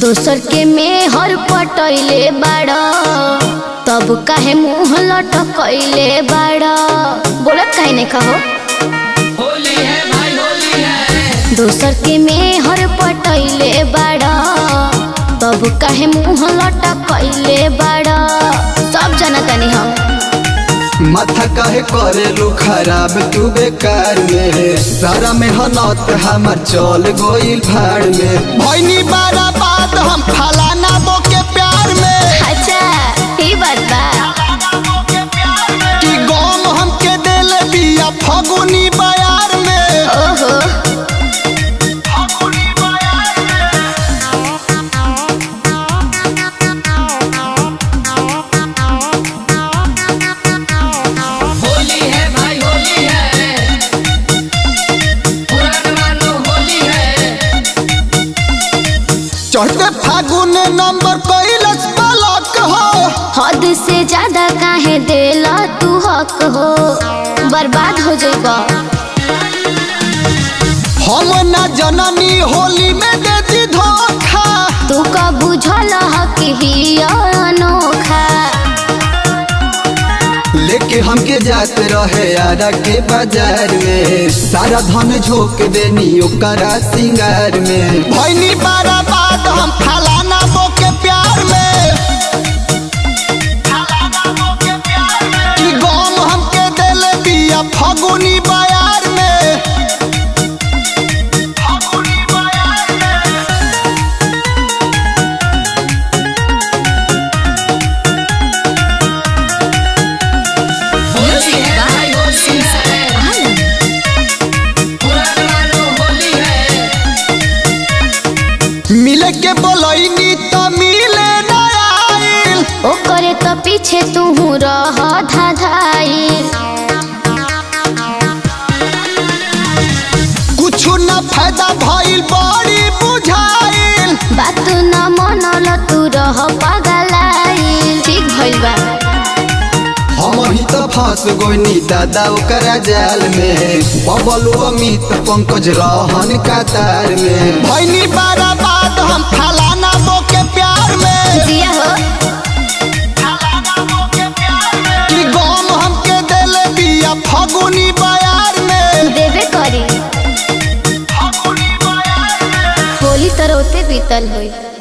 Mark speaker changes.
Speaker 1: दोसर के मेहर पटैले बाड़ तब काहे मुंह लटकैले बाड़ बोलत काहे नहीं कहो
Speaker 2: होली है भाई होली है
Speaker 1: दोसर के मेहर पटैले बाड़ तब काहे मुंह लटकैले बाड़ सब जनतनी हम
Speaker 3: माथा काहे करेलू खराब तू बेकार में सारा मेहनत हमर चल गोइल भाड़ में भैनी बारा बात हम फलाना बो के प्यार में
Speaker 1: अच्छा ई बात बा
Speaker 3: कि गम हमके दिल बिया फगुनी बयार में
Speaker 1: ओहो
Speaker 2: होली है भाई होली है पुरान मानो होली है
Speaker 3: चढ़ते फागुन नंबर कैलस पलक हो
Speaker 1: हद से ज्यादा काहे देला तू हक हो बर्बाद हो जाएगा
Speaker 3: हम ना जननी होली में देती धोखा
Speaker 1: तू का बुझल हक ही अनोखा
Speaker 3: लेके हमके जाते रहे आरा के बाजार में सारा धन झोंक देनी ओकरा सिंगार में भैनी बारा बात हम फलाना बो के प्यार में कि गम हमके दिल बिया फगुनी बयार में
Speaker 2: होली है भाई होली है पुरान मानो होली है
Speaker 3: मिले के बोलैनी त मिले न आइल
Speaker 1: ओकरे तो पीछे तू रह धाधाई
Speaker 3: कुछ न फायदा भइल बड़ी बुझाइल
Speaker 1: बात न मनल तू रह पगलाई ठीक भइल बा
Speaker 3: हम ही तो फंस गोनी दादा ओकरा जाल में बबलू अमित पंकज रहन कतार में भैनी बारा बात हम फलाना बो के प्यार में
Speaker 1: जिया हो
Speaker 3: कि गम हमके दिल बिया फगुनी बयार में
Speaker 1: देवे करी होली तरह बीतल होई